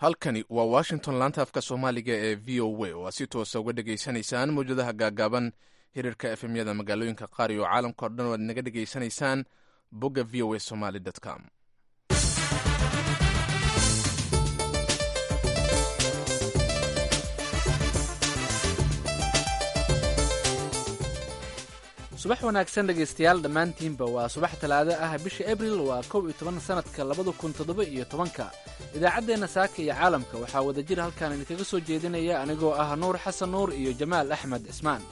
halkani waa washington laanta afka soomaaliga ee v o a oo aad si toosa uga dhegaysanaysaan mawjadaha gaagaaban hirarka efemyada magaalooyinka qaar iyo caalamka o dhan o aad naga dhegaysanaysaan bogga v o a somaly com subax wanaagsan dhegaystayaal dhammaantiinba waa subax talaado ah bisha abril waa kow iyo toban sannadka labada kun toddoba iyo tobanka idaacaddeenna saaka iyo caalamka waxaa wadajir halkaan idinkaga soo jeedinaya anigoo ah nuur xasan nuur iyo jamaal axmed cismaan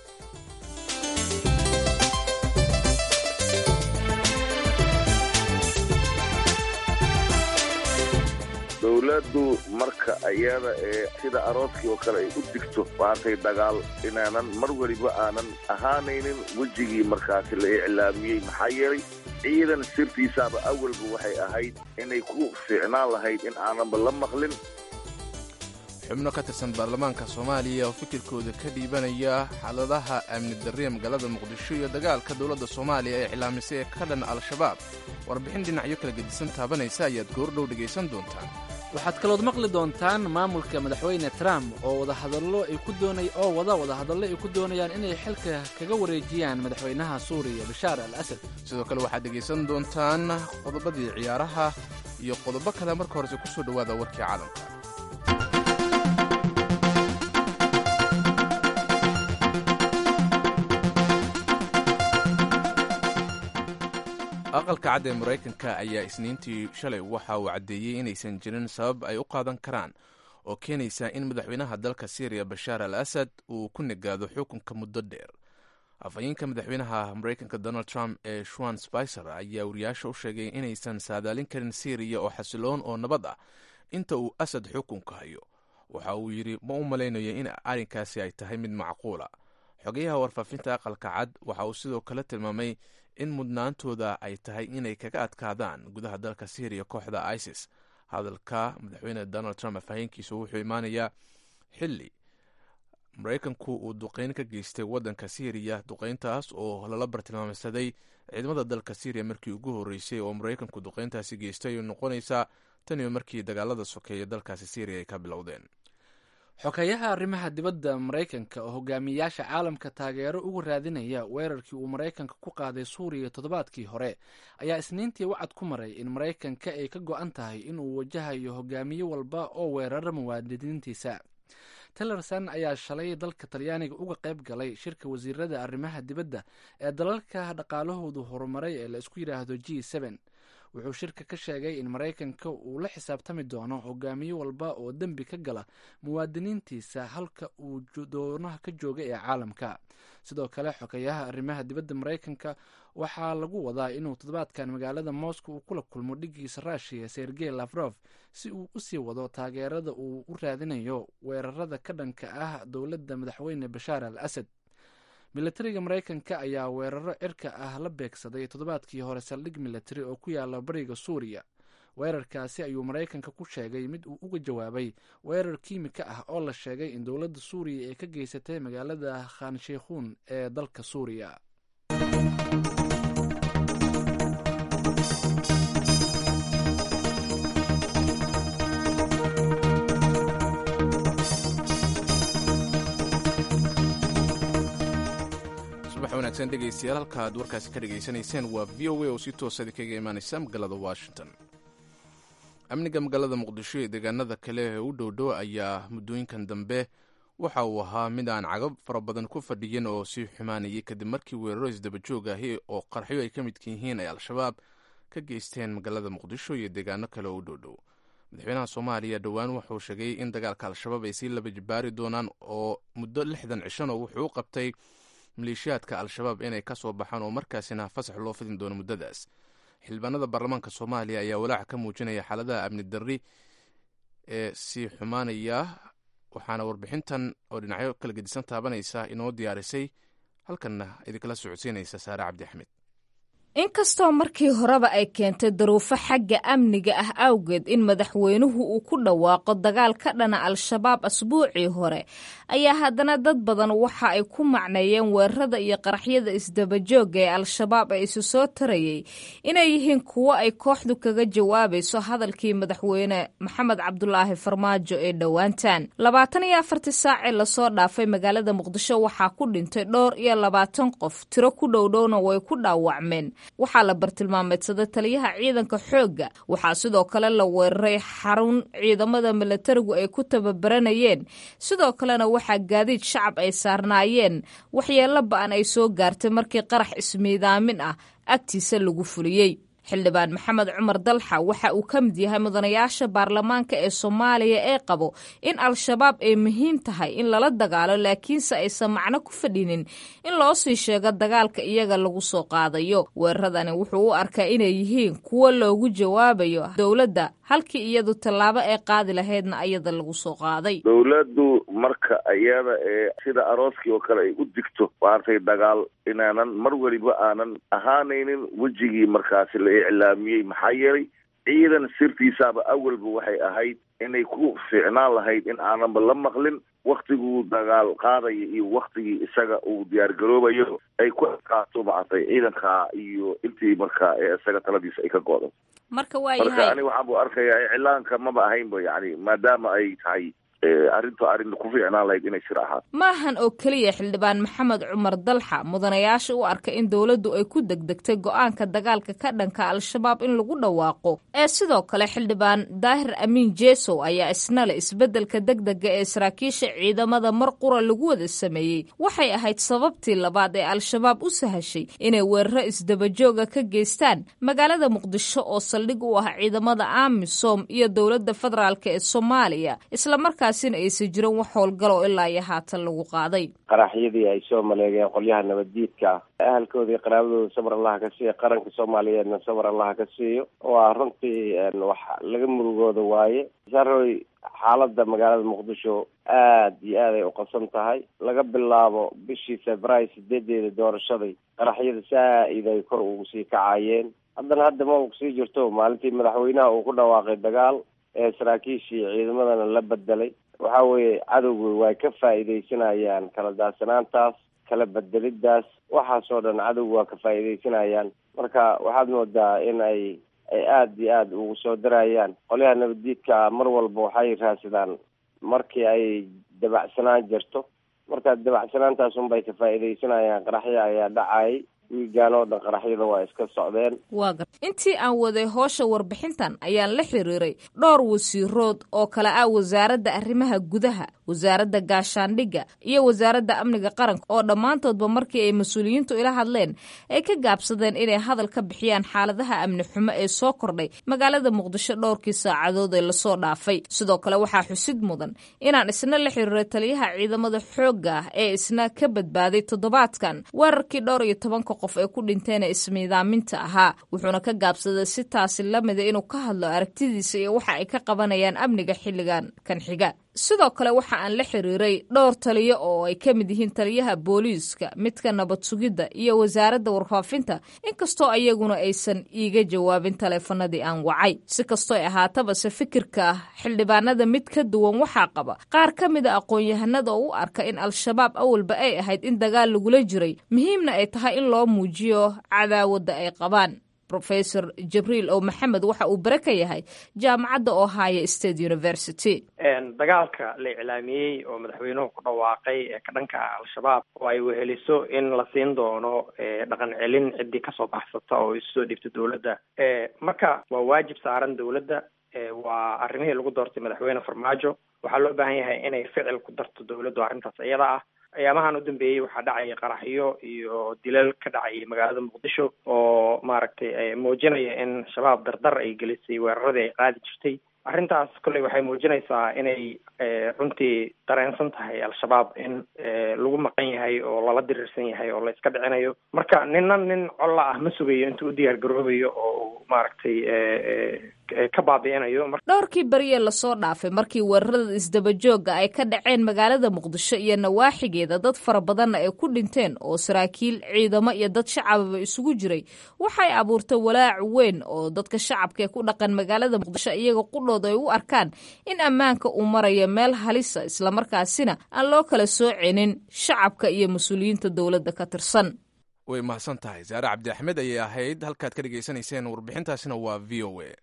dowladdu marka ayada ee sida arooskii oo kale ay u digto maantay dagaal inaanan mar weliba aanan ahaanaynin wejigii markaasi la iclaamiyey maxaa yeelay ciidan sirtiisaaba awalba waxay ahayd inay ku fiicnaan lahayd in aananba la maqlin xubno ka tirsan baarlamaanka soomaaliya oo fikirkooda ka dhiibanaya xaaladaha amni darriya magaalada muqdisho iyo dagaalka dowladda soomaaliya ee iclaamisay ee ka dhan al-shabaab warbixin dhinacyo kala gedisan taabanaysa ayaad goordhow dhegaysan doontaan waxaad kalood maqli doontaan maamulka madaxweyne trump oo wadahadallo ay ku doonay oo wada wadahadallo ay ku doonayaan inay xilka kaga wareejiyaan madaxweynaha suuriya bashaar al asad sidoo kale waxaad dhegaysan doontaan qodobadii ciyaaraha iyo qodobo kale marka horese ku soo dhowaada warkii caalamka aqalka cad ee maraykanka ayaa isniintii shalay waxa uu caddeeyey inaysan jirin sabab ay u qaadan karaan oo keenaysa in madaxweynaha dalka syriya bashaar al asad uu ku negaado xukunka muddo dheer afhayeenka madaxweynaha maraykanka donald trump ee shuan spicer ayaa wariyaasha u sheegay inaysan saadaalin karin syriya oo xasiloon oo nabad ah inta uu asad xukunka hayo waxa uu yidhi ma u malaynayo in arrinkaasi ay tahay mid macquula xogayaha warfaafinta aqalka cad waxa uu sidoo kale tilmaamay in mudnaantooda ay tahay inay kaga adkaadaan gudaha dalka syriya kooxda isis hadalka madaxweyne donald trump afhayeenkiisu wuxuu imaanayaa xilli maraykanku uu duqeyn ka geystay waddanka syriya duqeyntaas oo lala bartilmaamsaday ciidamada dalka syriya markii ugu horreysay oo maraykanku duqeyntaasi geystay noqonaysaa tan iyo markii dagaalada sokeeya dalkaasi syriya ay ka bilowdeen xogeyaha arrimaha dibadda maraykanka oo hogaamiyayaasha caalamka taageero uga raadinaya weerarkii uu maraykanka ku qaaday suuriya toddobaadkii hore ayaa isniintii wacad ku maray in maraykanka ay ka go-an tahay inuu wajahayo hogaamiye walba oo weerara muwaadiniintiisa tillerson ayaa shalay dalka talyaaniga uga qayb galay shirka wasiirada arrimaha dibadda ee dalalka dhaqaalahoodu horumaray ee la isku yidhaahdo g n wuxuu shirka ka sheegay in maraykanka uu la xisaabtami doono hogaamiye walba oo dembi ka gala muwaadiniintiisa halka uu doonaha ka jooga ee caalamka sidoo kale xogeyaha arrimaha dibadda maraykanka waxaa lagu wadaa inuu toddobaadkan magaalada moscow uu kula kulmo dhigiisa ruushiya sergey lafrof si uu usii wado taageerada uu u raadinayo weerarada ka dhanka ah dowladda madaxweyne bashaar al asad milatariga maraykanka ayaa weeraro cirka ah la beegsaday toddobaadkii hore saldhig milatari oo ku yaala bariga suuriya weerarkaasi ayuu maraykanka ku sheegay mid uu uga jawaabay weerar kiimika ah oo la sheegay in dowladda suuriya ay ka geysatay magaalada khansheikhuun ee dalka suuriya wanaagsan dhegaystayaal halka aad warkaasi ka dhegaysanayseen waa v o a oo si toosadi kaga imaanaysa magaalada washington amniga magaalada muqdisho iyo deegaanada kale ee u dhowdhow ayaa muddooyinkan dambe waxa uu ahaa mid aan cagab fara badan ku fadhiyin oo sii xumaanayay kadib markii weeraro isdabajoog ahi oo qarxyo ay ka midka yihiin ay al-shabaab ka geysteen magaalada muqdisho iyo deegaano kale oo u dhowdhow madaxweynaha soomaaliya dhowaan wuxuu sheegay in dagaalka al-shabaab ay sii laba jibaari doonaan oo muddo lixdan cishan oo wuxuu u qabtay maleeshiyaadka al-shabaab inay ka soo baxaan oo markaasina fasax loo fidin doono muddadaas xildhibaanada baarlamaanka soomaaliya ayaa walaaca ka muujinaya xaaladaha amni darri ee sii xumaanaya waxaana warbixintan oo dhinacyo kala gedisan taabanaysa inoo diyaarisay halkanna idinkala socodsiinaysa saare cabdi axmed inkastoo markii horeba ay keentay daruufo xagga amniga ah awgeed in madaxweynuhu uu ku dhawaaqo dagaal ka dhana al-shabaab asbuucii hore ayaa haddana dad badan waxa ay ku macneeyeen weerarada iyo qaraxyada isdabajooga ee al-shabaab ee isu soo tarayay inay yihiin kuwo ay kooxdu kaga jawaabayso hadalkii madaxweyne maxamed cabdulaahi farmaajo ee dhowaantan labaatan iyo afartii saacee lasoo dhaafay magaalada muqdisho waxaa ku dhintay dhowr iyo labaatan qof tiro ku dhowdhowna way ku dhaawacmeen waxaa la bartilmaameedsaday taliyaha ciidanka xoogga waxaa sidoo kale la weeraray xarun ciidamada milatarigu ay ku tababaranayeen sidoo kalena waxaa gaadiid shacab ay saarnaayeen waxyeello ba-an ay soo gaartay markii qarax ismiidaamin ah agtiisa lagu fuliyey xildhibaan maxamed cumar dalxa waxa uu ka mid yahay mudanayaasha baarlamaanka ee soomaaliya ee qabo in al-shabaab ay muhiim tahay in lala dagaalo laakiinse aysan macno ku fadhinin in loo sii sheego dagaalka iyaga lagu soo qaadayo weeraradani wuxuu u arkaa inay yihiin kuwo loogu jawaabayo dowladda halkii iyadu tallaabo ay qaadi lahaydna ayada lagu soo qaaday dowladdu marka iyada ee sida arooskii oo kale ay u digto maartay dagaal inaanan mar weliba aanan ahaanaynin wejigii markaasi la iclaamiyey maxaa yeelay ciidan sirtiisaaba awalba waxay ahayd inay ku fiicnaan lahayd in aananba la maqlin waktiguu dagaal qaadaya iyo waktigii isaga uu diyaargaroobayo ay ku adkaato maartay ciidanka iyo intii markaa ee isaga taladiisa ay ka go'do marka waa marka yahay ani waxaan bu arkayaa iclaanka maba ahaynba yani maadaama ay tahay arrintu arrin ku fiicnaan lahayd inay sir ahaato maahan oo keliya xildhibaan maxamed cumar dalxa mudanayaasha u arka in dowladdu ay ku degdegtay go-aanka dagaalka ka dhanka al-shabaab in lagu dhawaaqo ee sidoo kale xildhibaan daahir amiin jesow ayaa isna le isbeddelka degdega ee saraakiisha ciidamada mar qura lagu wada sameeyey waxay ahayd sababtii labaad ee al-shabaab u sahashay inay weeraro isdabajooga ka geystaan magaalada muqdisho oo saldhig u ah ciidamada amisom iyo dowladda federaalk ee soomaaliya islamarkaasina aysan jirin wax howlgalo ilaa iyo haatan lagu qaaday qaraxyadii ay soo maleegeen qolyaha nabaddiidka ah ahalkoodii qaraabadooda sabar allaha ka siiyo qaranka soomaaliyeedna sabar allaha ka siiyo waa runtii wax laga murugooda waaye saroy xaaladda magaalada muqdisho aad iyo aad ay uqabsan tahay laga bilaabo bishii februaayo sideedeeda doorashaday qaraxyada saa-id ay kor ugu sii kacayeen haddana hadda ma u kusii jirto maalintii madaxweynaha uu ku dhawaaqay dagaal ee saraakiishii ciidamadana la bedelay waxa weeye cadowga way ka faa'iidaysanayaan kala daadsanaantaas kala bedelidaas waxaasoo dhan cadowga waa ka faa'iidaysanayaan marka waxaad moodaa in ay ay aada iyo aada ugu soo darayaan qolyaha nabaddiidka mar walba waxay raadsadaan markii ay dabacsanaan jirto marka dabacsanaantaas unbay ka faa'iidaysanayaan qaraxya ayaa dhacayay wiigaan oo dhan qaraxyada waa iska socdeen waa gar intii aan waday hoosha warbixintan ayaan la xiriiray dhowr wasiirood oo kale ah wasaaradda arrimaha gudaha wasaaradda gaashaandhigga iyo wasaaradda amniga qaranka oo dhammaantoodba markii ay mas-uuliyiintu ila hadleen ay ka gaabsadeen inay hadal ka bixiyaan xaaladaha amni xumo ee soo kordhay magaalada muqdisho dhowrkii saacadood ee lasoo dhaafay sidoo kale waxaa xusid mudan inaan isna la xiriiray taliyaha ciidamada xoogga ah ee isna ka badbaaday toddobaadkan weerarkii dhowr iyo tobanka qof ee ku dhinteen ee ismiidaaminta ahaa wuxuuna ka gaabsaday si taasi lamida inuu ka hadlo aragtidiisa iyo waxa ay ka qabanayaan amniga xilligan kan xiga sidoo kale waxa aan la xiriiray dhowr taliyo oo ay ka mid yihiin taliyaha booliiska midka nabad sugidda iyo wasaaradda warfaafinta inkastoo ayaguna aysan iiga jawaabin taleefanadii aan wacay si kastoo ay ahaatabase fikirka ah xildhibaanada mid ka duwan waxaa qaba qaar ka mida aqoon-yahanada oo u arka in al-shabaab awalba ay ahayd in dagaal lagula jiray muhiimna ay tahay in loo muujiyo cadaawadda ay qabaan rofesor jibriil oo maxamed waxa uu bare ka yahay jaamacadda ohio state university dagaalka la iclaamiyey oo madaxweynuhu ku dhawaaqay ee ka dhanka ah al-shabaab oo ay weheliso in la siin doono dhaqan celin ciddii kasoo baxsata oo isu soo dhiibta dowladda marka waa waajib saaran dowladda waa arrimihii lagu doortay madaxweyne farmaajo waxaa loo baahan yahay inay ficil ku darto dowladdu arrintaas iyada ah ayaamahan u dambeeyey waxaa dhacaya qaraxyo iyo dilal ka dhacayay magaalada muqdisho oo maaragtay muujinaya in shabaab dardar ay gelisay weeraradii ay qaadi jirtay arrintaas kolley waxay muujinaysaa inay runtii dareensan tahay al-shabaab in lagu maqan yahay oo lala diriirsan yahay oo la iska dhicinayo marka nina nin colla ah ma sugayo intuu u diyaar garoobayo oo maaragtay ka baabi'inayo dhowrkii beriye lasoo dhaafay markii weerarada isdabajooga ay ka dhaceen magaalada muqdisho iyo nawaaxigeeda dad fara badanna ay ku dhinteen oo saraakiil ciidamo iyo dad shacababa isugu jiray waxay abuurtay walaac weyn oo dadka shacabka ee ku dhaqan magaalada muqdisho iyaga qudhooda ay u arkaan in ammaanka uu marayo meel halisa islamarkaasina aan loo kala soocinin shacabka iyo mas-uuliyiinta dowladda ka tirsan way mahadsan tahay saare cabdi axmed ayay ahayd halkaad ka dhegaysanayseen warbixintaasina waa v o a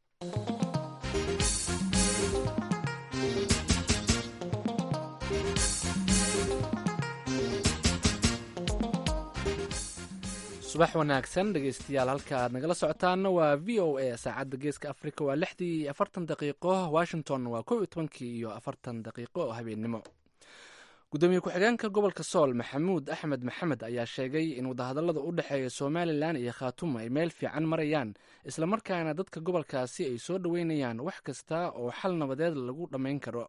subax wanaagsan dhegeystayaal halka aad nagala socotaana waa v o a saacadda geeska africa waa lixdii iyo afartan daqiiqo washington waa kow iyo tobankii iyo afartan daqiiqo oo habeennimo gudoomiye ku-xigeenka gobolka sool maxamuud axmed maxamed ayaa sheegay in wadahadallada u dhexeeya somalilan iyo khaatuma ay meel fiican marayaan islamarkaana dadka gobolkaasi ay soo dhoweynayaan wax kasta oo xal nabadeed lagu dhammayn karo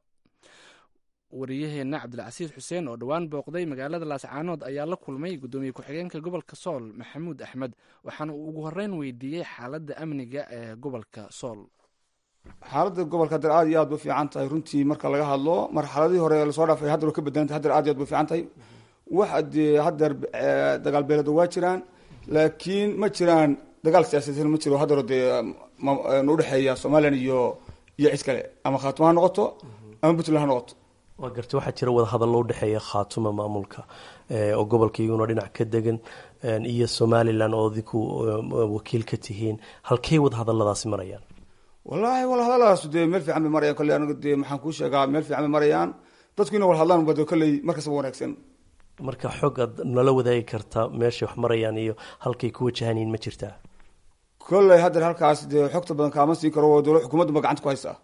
wariyaheenna cabdilcasiis xuseen oo dhowaan booqday magaalada laascaanood ayaa la kulmay gudoomiye ku-xigeenka gobolka sool maxamuud axmed waxaana uu ugu horreyn weydiiyey xaaladda amniga ee gobolka sool xaaladda gobolka hadeer aad iyo aad bay fiican tahay runtii marka laga hadlo marxaladii hore lasoo dhaafay haddar way ka badantay hadeer aad iyo aad bay fiican tahay wax dee hadeer dagaal beelada waa jiraan laakiin ma jiraan dagaal siyaasadeed ma jiro hadeero dee udhexeeya somalilan iyo iyo cid kale ama khaatuma ha noqoto ama puntland ha noqoto waa garta waxaa jira wadahadallo udhexeeya khaatuma maamulka oo gobolka iyaguna dhinac ka degan iyo somalilan oo adinku wakiil ka tihiin halkey wadahadalladaasi marayaan wallaahi walhadalladaas dee meel fiican bay marayaan kolley aniga dee maxaan kuu sheegaa meel fiican bay marayaan dadku ina wal hadlaan bade kolley markastaba wanaagsan marka xog aad nala wadaagi karta meeshay wax marayaan iyo halkay ku wajahanyiin ma jirtaa kolley haddeer halkaas dee xogta badan kaama siin karo dowla xukuumadda ba gacanta ku haysaa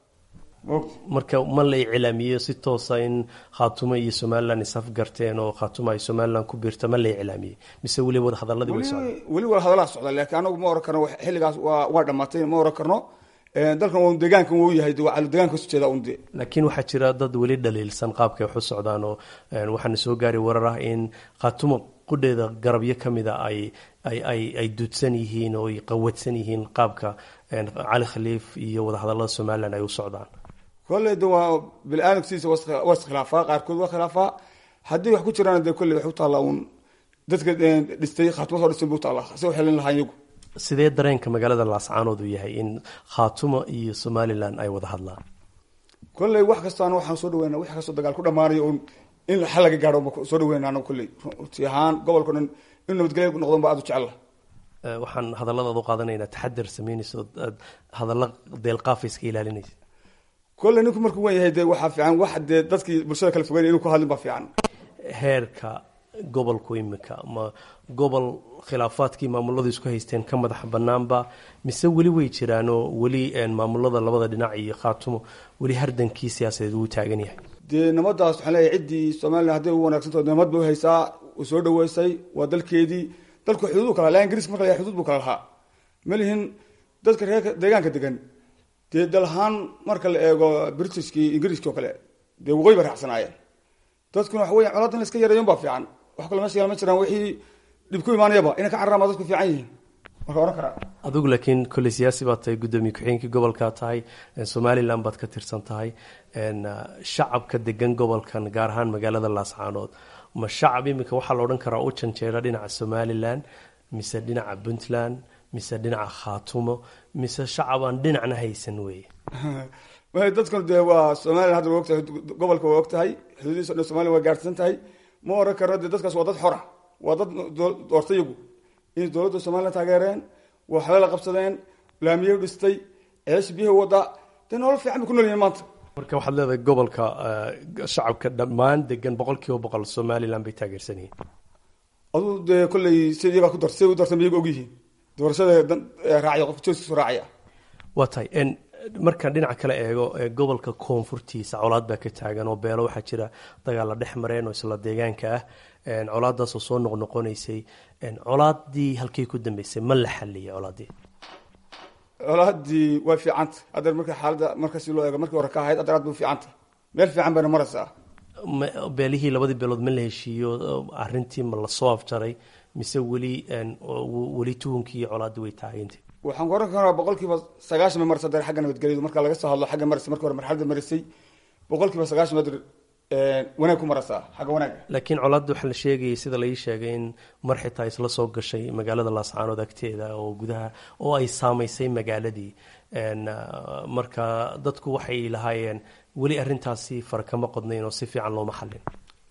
marka ma la iclaamiyo si toosa in khaatuma iyo somalilan isafgarteen oo khaatuma ay somalilan ku biirta ma la iclaamiyey mise weli wadahadaladii way socdaan weli wadahadalaa socda laakiin anagu ma oran karno xilligaas waa waa dhamaatay ma oran karno dalkan waa deegaankan wuu yahay deegaanka kasoo jeeda un de laakiin waxaa jira dad weli dhaliilsan qaabkay wax u socdaan oo waxaana soo gaari warar ah in khaatuma qudheeda garabyo ka mida ay ay ay ay duudsan yihiin oo ay qawadsan yihiin qaabka cali khaliif iyo wadahadallada somalilan ay u socdaan kolley de waa bili-aadamkiisa waa iskhilaafaa qaarkood waa khilaafaa haddii wax ku jiraan de kolley waxay u taallaa uun dadka dhistay khaatuma soo dhistan bu utaallaa se u xelin lahaa iyagu sidee dareenka magaalada laascaanood uu yahay in khaatuma iyo somalilan ay wada hadlaan kolley wax kastaana waxaan soo dhaweyna wax kastoo dagaal ku dhamaanayo un in xal laga gaadho soo dhaweyna anagu kolley runti ahaan gobolka dhan in nabadgelya noqdon ba aad u jecella waxaan hadalladaad u qaadanaynaa taxadar sameynaysa oo aad hadalla deelqaafa iska ilaalinaysa kolley ninku markuu wen yahay de waxaa fiican wax dee dadkii bulshada kala fogeyn inuu ku hadlin baa fiican heerka gobolku imika ma gobol khilaafaadkii maamuladu isku haysteen ka madax banaanba mise weli way jiraanoo weli maamulada labada dhinac iyo khaatumo weli hardankii siyaasadeed wuu taagan yahay dee nabadaas waxaan leeyahay ciddii somalilan hadday u wanaagsantaho nabad bay uhaysaa u soo dhaweysay waa dalkeedii dalku xuduud bu kala laha ingiriiska marka la xuduud buu kala lahaa malihin dadka reerka deegaanka degan dee dal ahaan marka la eego britishkii ingiriiskii oo kale dee waqooyi ba raacsanaayeen dadkuna waxa weya coladan la iska yareeyon baa fiican wax kale meesha yaal ma jiraan wixii dhib ku imaanayaba inay ka cararaan baa dadku fiican yihiin marka ohan karaa adigu laakiin kolley siyaasi baad tahay guddoomiye ku-xigeenkii gobolkaa tahay somalilan baad ka tirsan tahay shacabka degan gobolkan gaar ahaan magaalada laascaanood ma shacab imika waxaa la odhan karaa u janjeera dhinaca somalilan mise dhinaca puntland mise dhinaca khaatumo mise shacab aan dhinacna haysan weeye dadkan dee waa somalilan hadda waa ogtahay gobolka waa ogtahay xuduudihiisa dhan somalilan waa gaarsan tahay ma oran karno dee dadkaas waa dad xora waa dad doortay iyagu inay dowladda somalilan taageereen waxba la qabsadeen laamiye dhistay ceesh biyaha wada dee nolol fiican bay ku nool yihiin maanta marka waxaad leedahay gobolka shacabka dhammaan degan boqol kiiba boqol somalilan bay taageersan yihiin aduu dee kolley si iyagaa ku dar siday u dartan iyaga ogyihiin doorashada raacya qofka jooskiisu raacaya waa tahay markaan dhinaca kale eego gobolka koonfurtiisa colaad baa ka taagan oo beelo waxaa jira dagaalla dhex mareen oo isla deegaanka ah colaadaasoo soo noqnoqonaysay colaadii halkay ku dambeysay ma la xaliyay colaadii colaadii way fiicanta haddeer marka xaaladda markasi loo eego markii hore ka ahayd haddeer aad bay u fiicanta meel fiican bayna maraysaa beelihii labadii beelood ma la heshiiyo arrintii ma lasoo afjaray mise weli weli tuhunkii iyo colaadii way taagantay waxaan ku oran karaa boqol kiiba sagaashan bay maraysa haddeer xagga nabadgelyadu marka laga soo hadlo xagga maraysa markii hore marxaladda marisay boqol kiiba sagaashan baad wanaag ku maraysaa xagga wanaaga laakiin colaadda waxaa la sheegayay sida lai sheegay in mar xitaa isla soo gashay magaalada laascaanood agteeda oo gudaha oo ay saamaysay magaaladii marka dadku waxay lahaayeen weli arrintaasi fara kama qodnayn oo si fiican looma xallin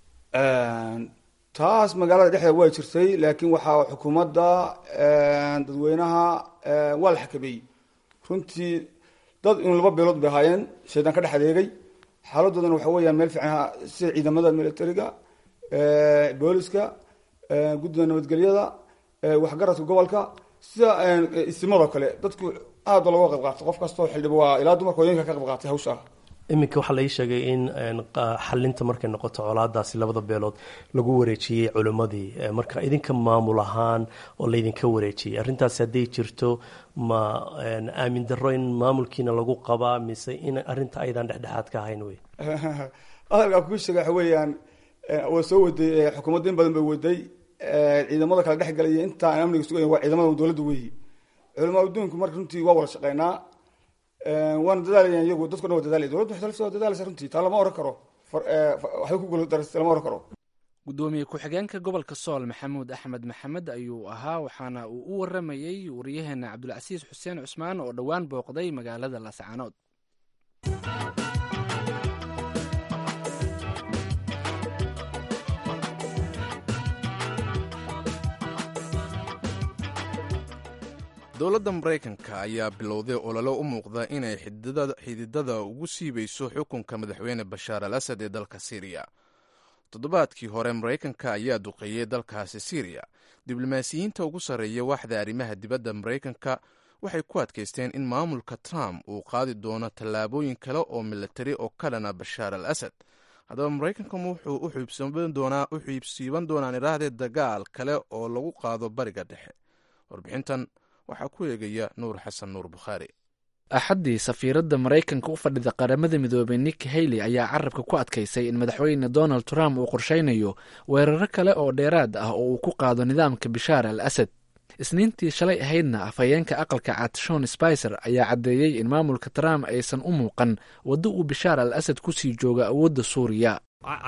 taas magaalada dhexdeeda way jirtay laakiin waxaa xukuumadda dadweynaha waa la xakameeyey runtii dad in laba beelood bay ahaayeen shaydaan ka dhex adeegay xaaladoodana waxa weeyaan meel fiican sida ciidamada militariga booliska guddida nabadgelyada waxgaradka gobolka sida isimadoo kale dadku aad ba looga qayb qaatay qof kastoo xildhiba waa ilaa dumarka hooyinka ka qayb qaatay hawsha iminka waxaa lai sheegay in xalinta markay noqoto colaadaasi labada beelood lagu wareejiyey culimmadii marka idinka maamul ahaan oo laydinka wareejiyey arrintaasi hadday jirto ma aamin daro in maamulkiina lagu qabaa mise in arrinta aydan dhexdhexaad ka ahayn wey hadalkaa kuu sheega waxa weeyaan waa soo waday xukuumadda in badan bay waday ciidamada kala dhex galaya intaan amniga sugayn waa ciidamada dowladda weyi culamaa adduunku marka runtii waa wada shaqeynaa waana dadaalayaan iyagu dadku dhan waa dadaalaya dowladda waxay soo dadaalaysa runtii taa lama oran karo waxbay ku guuldarastay lama oran karo gudoomiye ku-xigeenka gobolka sool maxamuud axmed maxamed ayuu ahaa waxaana uu u waramayey wariyaheena cabdulcasiis xuseen cusmaan oo dhowaan booqday magaalada laascaanood dowladda maraykanka ayaa bilowday olole u muuqda inay xididada ugu siibayso xukunka madaxweyne bashaar al asad ee dalka siiriya toddobaadkii hore maraykanka ayaa duqeeyey dalkaasi siiriya diblomaasiyiinta ugu sarreeya waaxda arrimaha dibadda maraykanka waxay ku adkaysteen in maamulka trump uu qaadi doono tallaabooyin kale oo militari oo ka dhana bashaar al asad haddaba maraykanka wuxuu u xiibsiiban doonaan idhaahdee dagaal kale oo lagu qaado bariga dhexe warbixintan waxaa ku eegaya nuur xasan nuur bukhaari axaddii safiiradda maraykanka u fadhida qaramada midoobay nick hayley ayaa carabka ku adkaysay in madaxweyne donald trump uu qorshaynayo weeraro kale oo dheeraad ah oo uu ku qaado nidaamka bishaar al asad isniintii shalay ahaydna afhayeenka aqalka cad shon spicer ayaa caddeeyey in maamulka trump aysan u muuqan waddo uu bishaar al asad ku sii jooga awoodda suuriya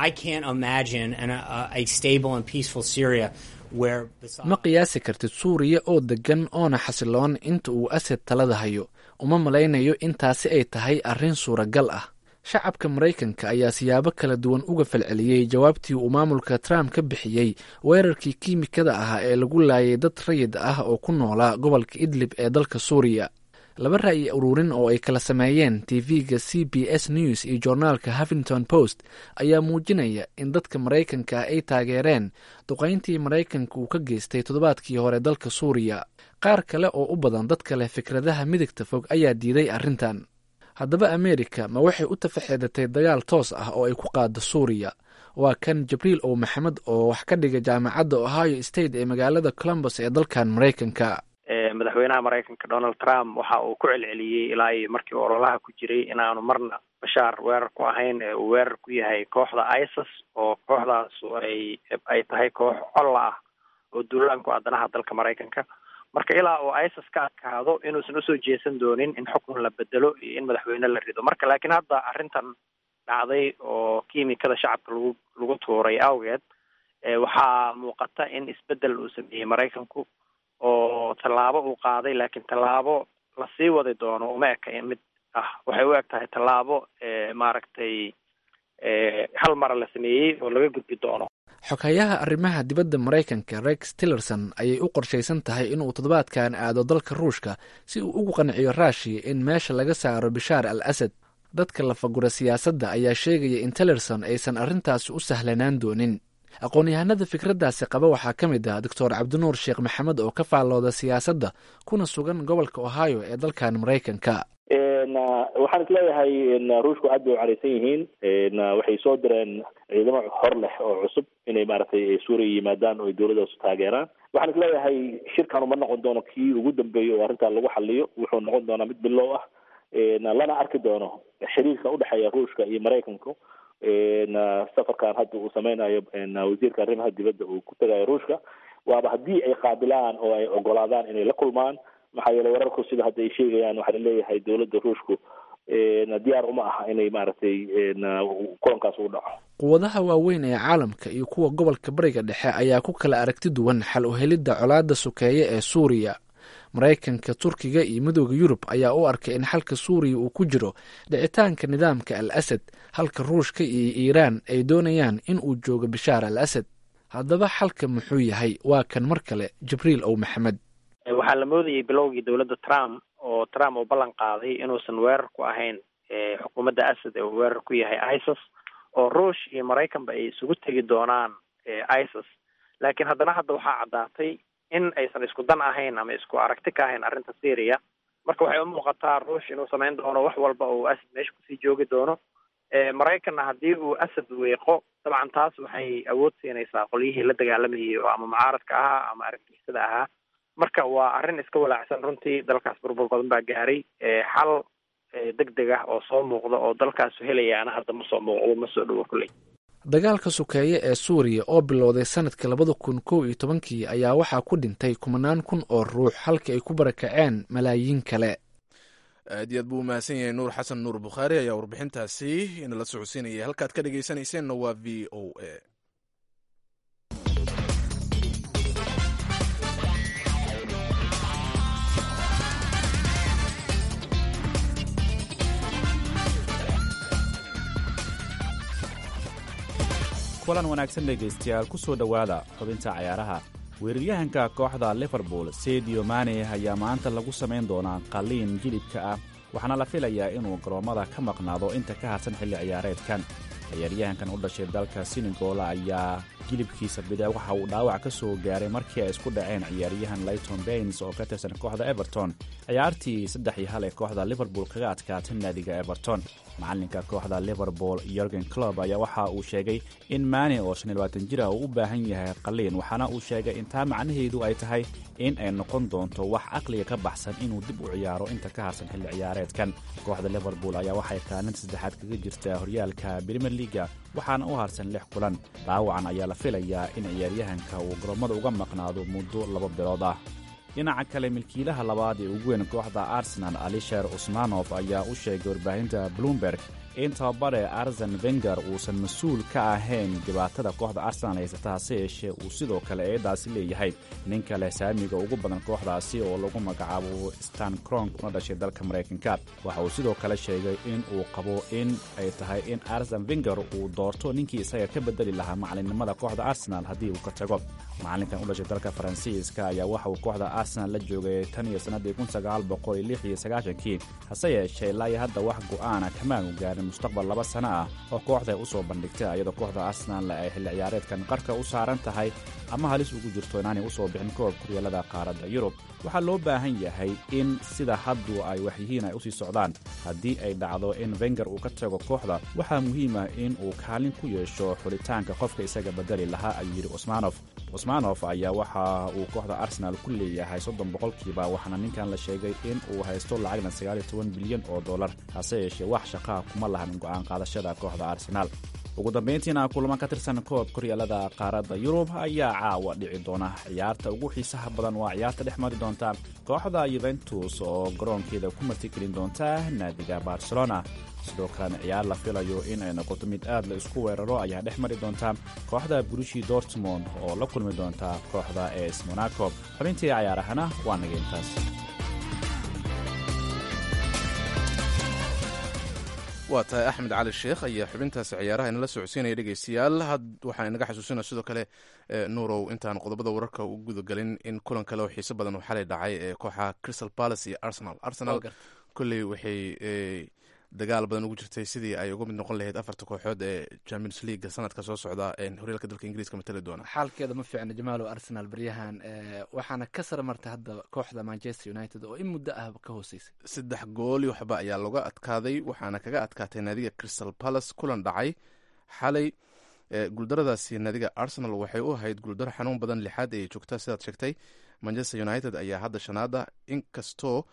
ma qiyaasi kartid suuriya oo deggan oona xasiloon inta uu asad talada hayo uma malaynayo intaasi ay tahay arrin suuragal ah shacabka maraykanka ayaa siyaabo kala duwan uga falceliyey jawaabtii uu maamulka trump ka bixiyey weerarkii kiimikada ahaa ee lagu laayay dad rayid ah oo ku noolaa gobolka idlib ee dalka suuriya laba ra'yi ururin oo ay kala sameeyeen tv-ga c b s news iyo joornaalka huffington post ayaa muujinaya in dadka maraykanka ay taageereen duqayntii maraykanka uu ka geystay toddobaadkii hore dalka suuriya qaar kale oo u badan dadka leh fikradaha midigta fog ayaa diiday arrintan haddaba ameerika ma waxay u tafaxeedatay dagaal toos ah oo ay ku qaado suuriya waa kan jibriil ow maxamed oo wax ka dhiga jaamacadda ohio state ee magaalada columbus ee dalkan maraykanka madaxweynaha maraykanka donald trump waxa uu ku celceliyey ilaa iyo markii ololaha ku jiray inaanu marna bashaar weerar ku ahayn ee uu weerar ku yahay kooxda isis oo kooxdaasu ay ay tahay koox colla ah oo duulaanku addanaha dalka maraykanka marka ilaa uu isis ka adkaado inuusan usoo jeesan doonin in xukun la bedelo iyo in madaxweyne la rido marka laakiin hadda arrintan dhacday oo kiimikada shacabka lagu lagu tuuray awgeed waxaa muuqata in isbedel uu sameeyey maraykanku oo tallaabo uu qaaday laakiin tallaabo lasii wadi doono uma eka mid ah waxay u eg tahay tallaabo maaragtay hal mara la sameeyey oo laga gudbi doono xoghayaha arrimaha dibadda maraykanka rex tillerson ayay u qorshaysan tahay inuu toddobaadkan aado dalka ruushka si uu ugu qanciyo raashiya in meesha laga saaro bishaar al asad dadka lafagura siyaasadda ayaa sheegaya in tillerson aysan arrintaasi u sahlanaan doonin aqoon-yahanada fikraddaasi qaba waxaa ka mid ah doctor cabdinuur sheekh maxamed oo ka faallooda siyaasadda kuna sugan gobolka ohio ee dalkan maraykanka waxaan isleeyahay ruushku aad bay u careysan yihiin waxay soo direen ciidamo hor leh oo cusub inay maaragtay suuriya yimaadaan oo ay dowladdaas taageeraan waxaan isleeyahay shirkan uma noqon doono kii ugu dambeeyo oo arrintaa lagu xaliyo wuxuu noqon doonaa mid bilow ah lana arki doono xiriirka udhexeeya ruushka iyo maraykanku safarkan hadda uu sameynayo wasiirka arrimaha dibadda uu ku tegayo ruushka waaba haddii ay qaabilaan oo ay ogolaadaan inay la kulmaan maxaa yeelay wararku sida hadda ay sheegayaan waxaa laleeyahay dowladda ruushku diyaar uma aha inay maaragtay kulankaas u dhaco quwadaha waaweyn ee caalamka iyo kuwa gobolka bariga dhexe ayaa ku kala aragti duwan xal u helidda colaadda sokeeye ee suuriya maraykanka turkiga iyo midooda yurub ayaa u arkay in xalka suuriya uu ku jiro dhicitaanka nidaamka al asad halka ruushka iyo iiraan ay doonayaan in uu joogo bishaar al asad haddaba xalka muxuu yahay waa kan mar kale jibriil ow maxamed waxaa la moodayay bilowgii dowladda trump oo trump uu ballan qaaday inuusan weerar ku ahayn xukuumadda asad ee uu weerar ku yahay isis oo ruush iyo maraykanba ay isugu tegi doonaan isis laakiin haddana hadda waxaa caddaatay in aysan isku dan ahayn ama isku aragti ka ahayn arrinta syria marka waxay u muuqataa ruush inuu samayn doono wax walba oo asad meesha kusii joogi doono maraykanna haddii uu asad weeqo dabcan taas waxay awood siinaysaa qolyihii la dagaalamayay oo ama mucaaradka ahaa ama argagixisada ahaa marka waa arrin iska walaacsan runtii dalkaas burbur badan baa gaaray xal deg deg ah oo soo muuqda oo dalkaasu helayaana hadda ma soo muuqdo ma soo dhowo kulley dagaalka sokeeye ee suuriya oo bilowday sanadkii labada kun kow iyo tobankii ayaa waxaa ku dhintay kumanaan kun oo ruux halka ay ku barakaceen malaayiin kale aad iyo aad buu umahadsan yahay nuur xasan nuur bukhaari ayaa warbixintaasi inala socodsiinaya halkaad ka dhegeysanayseena waa v o a kulan wanaagsan dhegaystayaal ku soo dhowaada xubinta cayaaraha weeraryahanka kooxda liverpool sedio mane ayaa maanta lagu samayn doonaa qalliin jilibka ah waxaana la filayaa inuu garoommada ka maqnaado inta ka harsan xilli ciyaareedkan ciyaaryahankan u dhashay dalka senegal ayaa jilibkiisa bidix waxa uu dhaawac ka soo gaaray markii ay isku dhaceen ciyaaryahan layton bains oo ka tirsan kooxda everton ciyaartii saddex iyo hal ee kooxda liverpool kaga adkaatay naadiga everton macalinka kooxda liverpool yorgen clob ayaa waxa uu sheegay in maane oo shan iyo labaatan jir ah uu u baahan yahay qaliin waxaana uu sheegay intaa macnaheedu ay tahay in ay noqon doonto wax caqliga ka baxsan inuu dib u ciyaaro inta ka harsan xilli ciyaareedkan kooxda liverpool ayaa waxay kaalinta saddexaad kaga jirtaa horyaalka premier leaga waxaana u harsan lix kulan dhaawacan ayaa la filayaa in ciyaaryahanka uu garoomada uga maqnaado muddo laba bilood ah dhinaca kale milkiilaha labaad ee ugu weyn kooxda arsenal alisher usmanof ayaa u sheegay warbaahinta bloomberg in tababare arsen venger uusan mas-uul ka ahayn dhibaatada kooxda arsenal haysata hase yeeshee uu sidoo kale eedaasi leeyahay nin kale saamiga ugu badan kooxdaasi oo lagu magacaabo stan cronk una dhashay dalka maraykanka waxa uu sidoo kale sheegay in uu qabo in ay tahay in arsen venger uu doorto ninkii isaga ka bedeli lahaa macalinimada kooxda arsenal haddii uu ka tago macalinkan u dhashay dalka faransiiska ayaa waxa uu kooxda arsenal la joogay tan iyo sannadii kii hase yeeshee ilaa iyo hadda wax go'aana kamaanu gaarin mustaqbal laba sano ah oo kooxda ay u soo bandhigtay iyadoo kooxda arsenal ay xilli ciyaareedkan qarka u saaran tahay ama halis ugu jirto inaanay u soo bixin koob kuryaalada qaaradda yurub waxaa loo baahan yahay in sida haddu ay waxyihiin ay usii socdaan haddii ay dhacdo in venger uu ka tago kooxda waxaa muhiim ah in uu kaalin ku yeesho xulitaanka qofka isaga bedeli lahaa ayuu yidhi cusmaanof cusmaanof ayaa waxa uu kooxda arsenal ku leeyahay soddon boqolkiiba waxaana ninkan la sheegay in uu haysto lacagna sagaaliyo toban bilyan oo dollar hase yeeshee wax shaqaha kuma lahan go'aan qaadashada kooxda arsenaal ugu dambayntiina kulamo ka tirsan koob koryaalada qaaradda yurub ayaa caawa dhici doona ciyaarta ugu xiisaha badan waa ciyaarta dhex mari doonta kooxda yuventus oo garoonkeeda ku martigelin doonta naadiga barcelona sidoo kalena ciyaar la filayo in ay noqoto mid aad la isku weeraro ayaa dhex mari doonta kooxda brushi dortmond oo la kulmi doonta kooxda es monaco xubintii cayaarahana waa naga intaas waa tahay axmed cali sheekh ayaa xubintaasi ciyaaraha inala socodsiinaya dhegeystayaal had waxaa inaga xasuusina sidoo kale nuurow intaan qodobada wararka u gudagelin in kulan kale oo xiiso badan uu xalay dhacay ee kooxa crystal palace iyo arsenal arsenal kolley waxay dagaal badan ugu jirtay sidii ay uga mid noqon lahayd afarta kooxood ee champions league sanadka soo socda horyaalka dalka ingiriiska matali doona xaalkeeda ma fiicna jamaalo arsenal baryahan waxaana ka sara martay hadda kooxda manchester united oo in muddo ah ka hooseysay saddex gooli waxba ayaa looga adkaaday waxaana kaga adkaatay naadiga crystal palace kulan dhacay xalay guuldaradaasi naadiga arsenal waxay u ahayd guuldaro xanuun badan lixaad ayay joogtaa sidaad sheegtay manchester united ayaa hadda shanaada inkastoo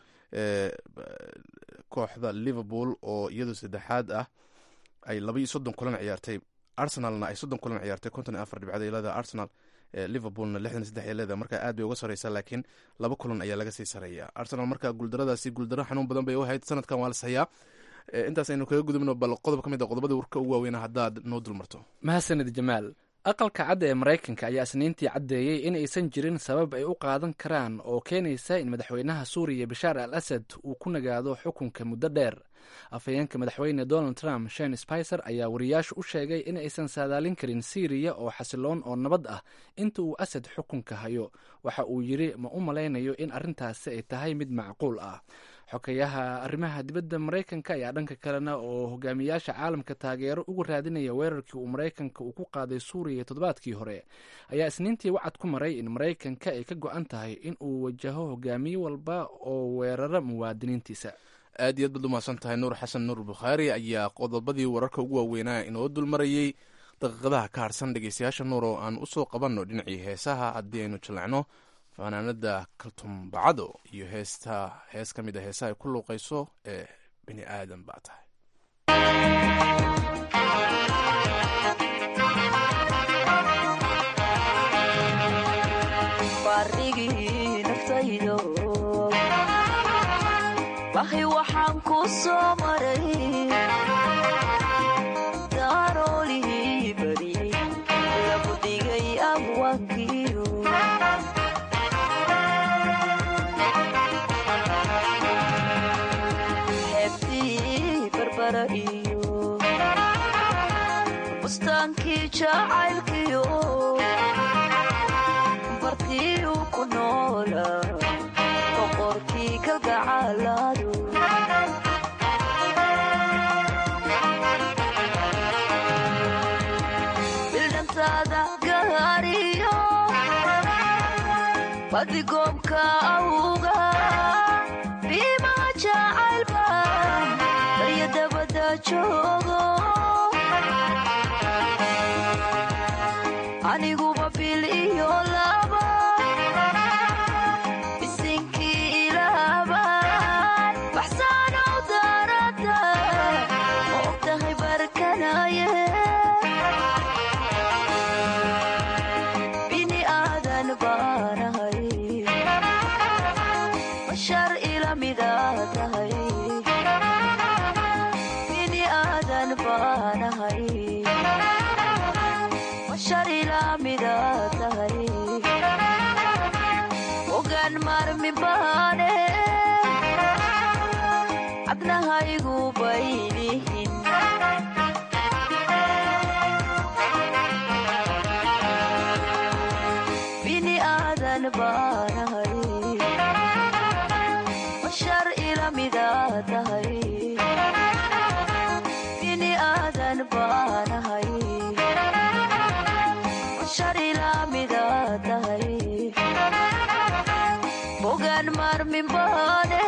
kooxda liverpool oo iyadu saddexaad ah ay laba iyo soddon kulan ciyaartay arsenalna ay soddon kulan ciyaartay konton iyo afar dhibcad ay leedahay arsenal liverpoolna lixdan saddex ay leedahay marka aad bay uga sareysaa laakiin laba kulan ayaa laga sii sareeya arsenal marka guuldaradaasi guuldaro xanuun badan bay u ahayd sanadkan waa la sayaa intaas aynu kaga gudubno bal qodob ka mid a qodobada warka ugu waaweyna haddaad noo dulmarto mahadsanid jamaal aqalka cadda ee maraykanka ayaa isniintii caddeeyey in aysan jirin sabab ay u qaadan karaan oo keenaysa in madaxweynaha suuriya bashaar al asad uu ku nagaado xukunka muddo dheer afhayeenka madaxweyne donald trump shen spicer ayaa wariyaashu u sheegay in aysan saadaalin karin siiriya oo xasiloon oo nabad ah inta uu asad xukunka hayo waxa uu yidri ma u malaynayo in arrintaasi ay tahay mid macquul ah xokayaha arrimaha dibadda maraykanka ayaa dhanka kalena oo hogaamiyaasha caalamka taageero uga raadinaya weerarkii uu maraykanka uu ku qaaday suuriya toddobaadkii hore ayaa isniintii wacad ku maray in maraykanka ay ka go-an tahay in uu wajaho hogaamiye walba oo weerara muwaadiniintiisa aad iyo aad baad umahadsan tahay nuur xasan nuur bukhaari ayaa qodobadii wararka ugu waaweynaa inoo dulmarayey daqiiqadaha ka harsan dhegeystayaasha nuur oo aan usoo qabanno dhinacii heesaha haddii aynu jallacno fanaanada kaltum bacado iyo heesta hees ka mid a heesaha ay ku luuqayso ee bini aadan baa tahay baarigii naftaydo bahi waxaan ku soo maray daaroolihii bariyey lagu dhigay abwaankiyo xeebtii barbara iyo bustaankii jacaylkiyo bartii uu ku noola boqorkii kalgacalaadu bildhantaada gaariyo badigoomka awga biimaa jacaylba barya dabada joogo aniguba bil iyo laba bisinkii ilaaban baxsaanow daarada ma og tahay barkanaye bini aadan baanahay bashar ila mida tahay bini aadan baanahay bashar ila mida tahay ogaan maarmi baane cabnahaygu baylihin bini aadan baanahay bashar ila mida tahay bini aadan baanahay bashar ila mida tahay bogaan maarmin baane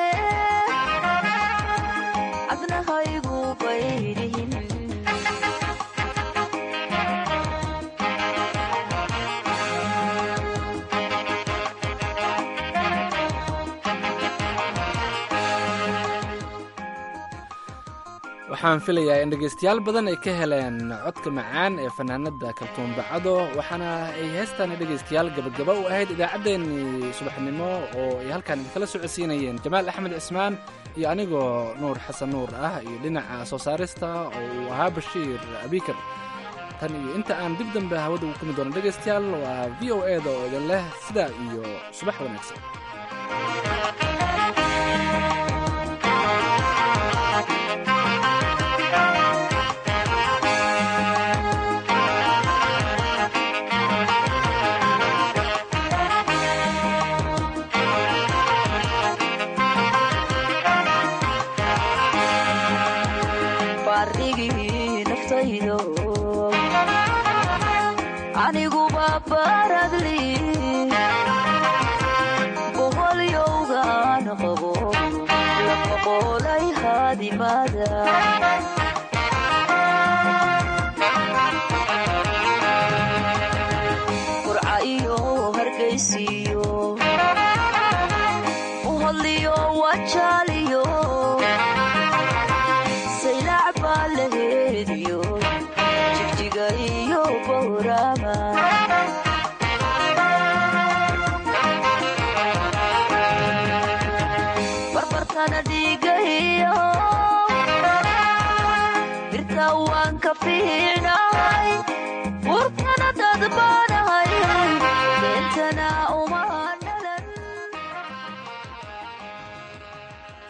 cabnahaygu baylihin waxaan filayaa in dhegaystayaal badan ay ka heleen codka macaan ee fanaanada kaltuun bacado waxaana ay heestaan dhegaystayaal gabagaba u ahayd idaacaddeenii subaxnimo oo ay halkaan idinkala socodsiinayeen jamaal axmed cismaan iyo anigoo nuur xasan nuur ah iyo dhinaca soo saarista oo uu ahaa bashiir abikar tan iyo inta aan dib dambe hawada ugu kumi doono dhegaystayaal waa v o e da oo idin leh sidaa iyo subax wanaagsan baradli boholyowgaan qabo laqoqolay haadimada qurca iyo hargaysiyo uhodliyo wajaaliyo saylac baa la heediyo jigjiga iyo bowrama barbartana dhiigayo birta waan ka fiicnahay burkana dad baanahay beentana